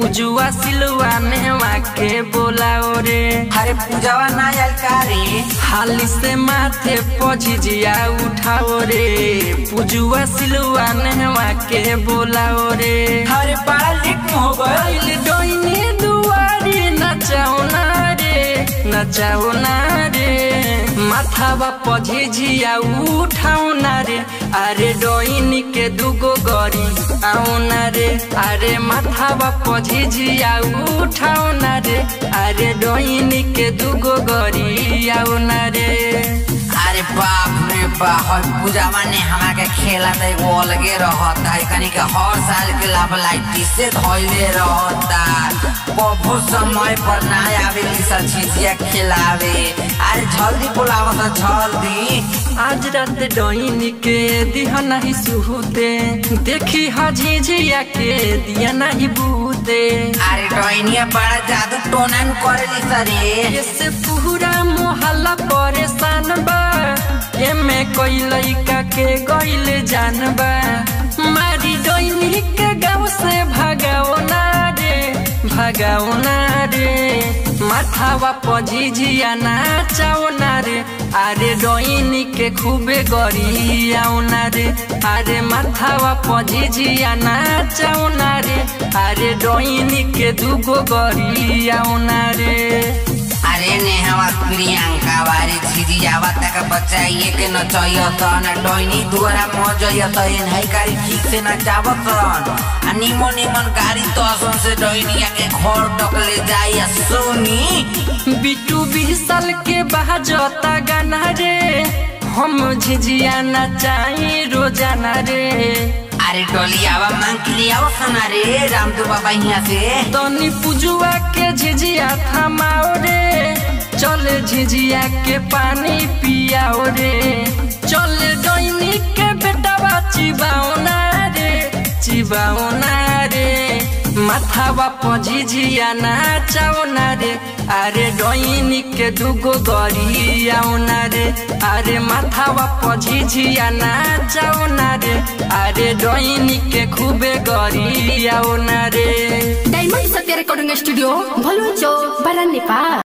पूजुआ सिलुआ नेवा के बोलाओ रे अरे पूजावा ना आयल का रे हाली से माथे पझिजिया उठाओ रे पूजुआ सिलुआ नेवा के बोलाओ रे अरे बड़ा लेट हो गए आइल डोइनी दुआरी नचाओ ना रे नचाओ ना रे माथावा पझिजिया उठाओ ना रे अरे डोइनी के दुगो गरी आओ ना रे अरे माथावा पझिजिया उठाओ ना रे अरे डोइनी के दुगो गरी आओ ना रे अरे बाप रे बाप पूजावा ने हमारा के खेला तो एगो अलगे रहता है कनी के हर साल के लाभ लाइटी से धोइले रहता कबो समय पर ना आवे सब चीजिया खिलावे अरे जल्दी बुलावा तो जल्दी आज रात डोइनी के दिया नहीं सुहते देखी हझिझिया के दिया नहीं बूते अरे डोइनिया बड़ा जादू टोनन करेली सरे इससे पूरा मोहल्ला परेशान बा एमे कोई लइका के गइल जानबा मारी डोइनी के गाँव से भगाओ ना रे भगाओ ना रे माथावा पझिझिया नाचाओ ना रे अरे डोइनी के खूबे गरी आओ ना रे अरे माथावा पझिझिया नाचाओ ना रे अरे डोइनी के दुगो गरी आओ ना रे अरे नेहवा प्रियंका वारी छिरियावा तक बचाइए के न चाहिए तो न डोइनी दुआरा मजइए तो इन है गाड़ी ठीक से न जावत रहन आ निमन निमन गाड़ी तो असन से डोइनिया के घर तक ले जाइए सोनी बिटू बीस साल के बहाजता गाना रे हम झिझिया नचाई रोजाना रे अरे डोलियावा मांग के लियाओ सना रे रामदू बाबा यहाँ से तनी पुजुआ के झिझिया थमाओ रे चल झिझिया के पानी पियाओ रे चल डोइनी के बेटावा चिबाओ ना रे चिबाओ ना रे माथावा पझिझिया नाचाओ ना रे अरे डोइनी के दुगो गरी आओ ना रे अरे माथावा पझिझिया नाचाओ ना रे अरे डोइनी के खूबे गरी आओ ना रे डायमंड सत्य रेकर्डिङ स्टुडियो भलुचो बारा नेपाल